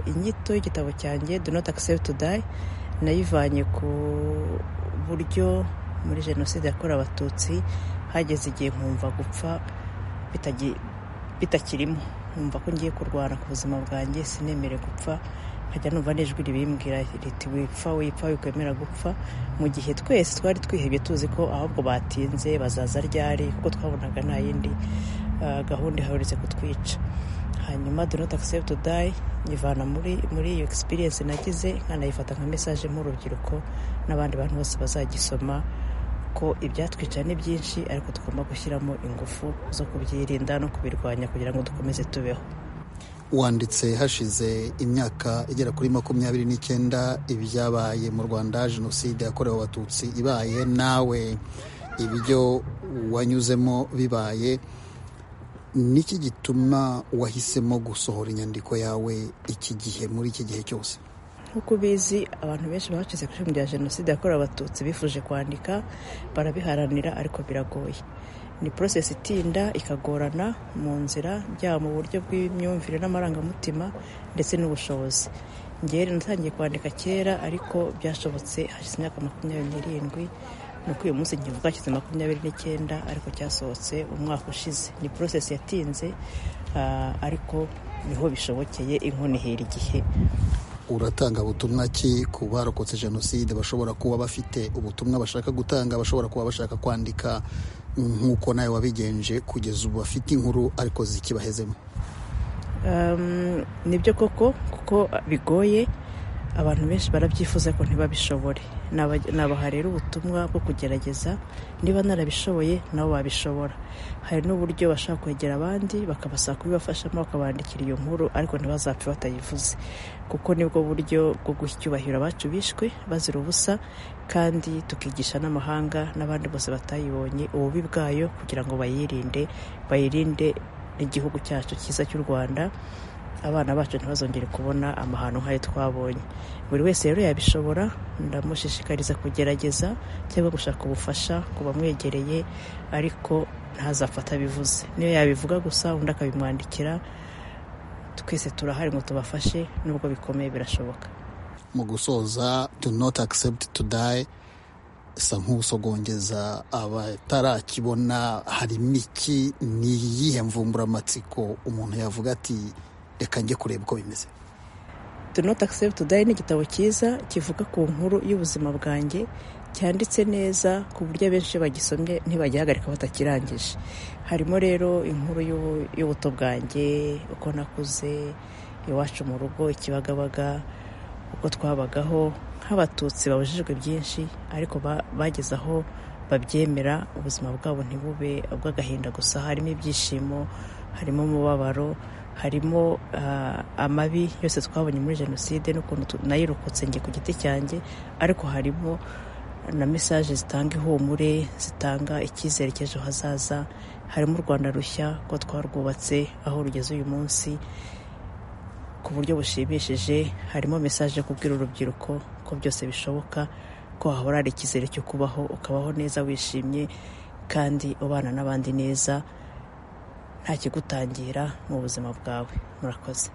inyito y'igitabo cyanjye do not accept to die nayivanye ku buryo muri jenoside yakorewe abatutsi hageze igihe nkumva gupfa bitagi- bitakirimo nkumva ko ngiye kurwana ku buzima bwanjye sinemere gupfa nkajya numva n'ijwi ribimbwira riti wipfa wipfa wikwemera gupfa mu gihe twese twari twihebye tuzi ko ahubwo batinze bazaza ryari kuko twabonaga nta yindi ah, gahunda ihaherutse kutwica hanyuma do not accept to die nyivana muri muri iyo experience nagize nkanayifata nka message nk'urubyiruko n'abandi bantu bose bazagisoma ko ibyatwica ni byinshi ariko tugomba gushyiramo ingufu zo kubyirinda no kubirwanya kugira ngo dukomeze tubeho wanditse hashize imyaka igera kuri makumyabiri n'icyenda ibyabaye mu rwanda jenoside yakorewe abatutsi ibaye nawe ibyo wanyuzemo bibaye niki gituma wahisemo gusohora inyandiko yawe iki gihe muri iki gihe cyose nk'uko ubizi abantu benshi bacize ku ishami rya jenoside yakorewe abatutsi bifuje kwandika barabiharanira ariko biragoye ni porosesi itinda ikagorana mu nzira byaba mu buryo bw'imyumvire n'amarangamutima ndetse n'ubushobozi ngewe natangiye kwandika kera ariko byashobotse hashize imyaka makumyabiri n'irindwi ni uko uyu munsi nkivuga hashize makumyabiri n'icyenda ariko cyasohotse umwaka ushize ni porosesi yatinze ah, ariko niho bishobokeye inkoni ihera igihe uratanga butumwa ki ku barokotse jenoside bashobora kuba bafite ubutumwa bashaka gutanga bashobora kuba bashaka kwandika nk'uko nawe wabigenje kugeza ubu bafite inkuru ariko zikibahezemo Um, nibyo koko kuko bigoye abantu benshi barabyifuza ko ntibabishobore Naba- nabaha rero ubutumwa bwo kugerageza niba narabishoboye nabo babishobora hari n'uburyo bashaka kwegera abandi bakabasaba kubibafashamo bakabandikira iyo nkuru ariko ntibazapfe batayivuze kuko nibwo buryo bwo guha icyubahiro abacu bishwe bazira ubusa kandi tukigisha n'amahanga n'abandi bose batayibonye ububi bwayo kugira ngo bayirinde bayirinde igihugu cyacu cyiza cy'u rwanda abana bacu ntibazongere kubona amahano nk'ayo twabonye buri wese rero yabishobora ndamushishikariza kugerageza cyangwa gushaka ubufasha ku bamwegereye ariko ntazapfata bivuze niyo yabivuga gusa undi akabimwandikira twese turahari ngo tubafashe nubwo bikomeye birashoboka mu gusoza do not accept to die sa nk'usogongeza abatarakibona harimo iki ni iyihe mvumburamatsiko umuntu yavuga ati reka njye kureba uko bimeze do not accept to die ni igitabo cyiza kivuga ku nkuru y'ubuzima bwanjye cyanditse neza ku buryo abenshi iyo bagisomye ntibagihagarika batakirangije harimo rero inkuru y'ubu- y'ubuto bwanjye uko nakuze iwacu mu rugo ikibagabaga uko twabagaho nk'abatutsi babujijwe byinshi ariko ba- bageze aho babyemera ubuzima bwabo ntibube ubw'agahinda gusa harimo ibyishimo harimo umubabaro harimo ah, amabi yose twabonye muri jenoside n'ukuntu tu- nayirokotse njye ku giti cyanjye ariko harimo na mesaje zitanga ihumure zitanga icyizere cy'ejo hazaza harimo u rwanda rushya ko twarwubatse aho rugeze uyu munsi ku buryo bushimishije harimo mesaje yo kubwira urubyiruko ko byose bishoboka ko hahora hari icyizere cyo kubaho ukabaho neza wishimye kandi ubana n'abandi neza nta kigutangira mu buzima bwawe murakoze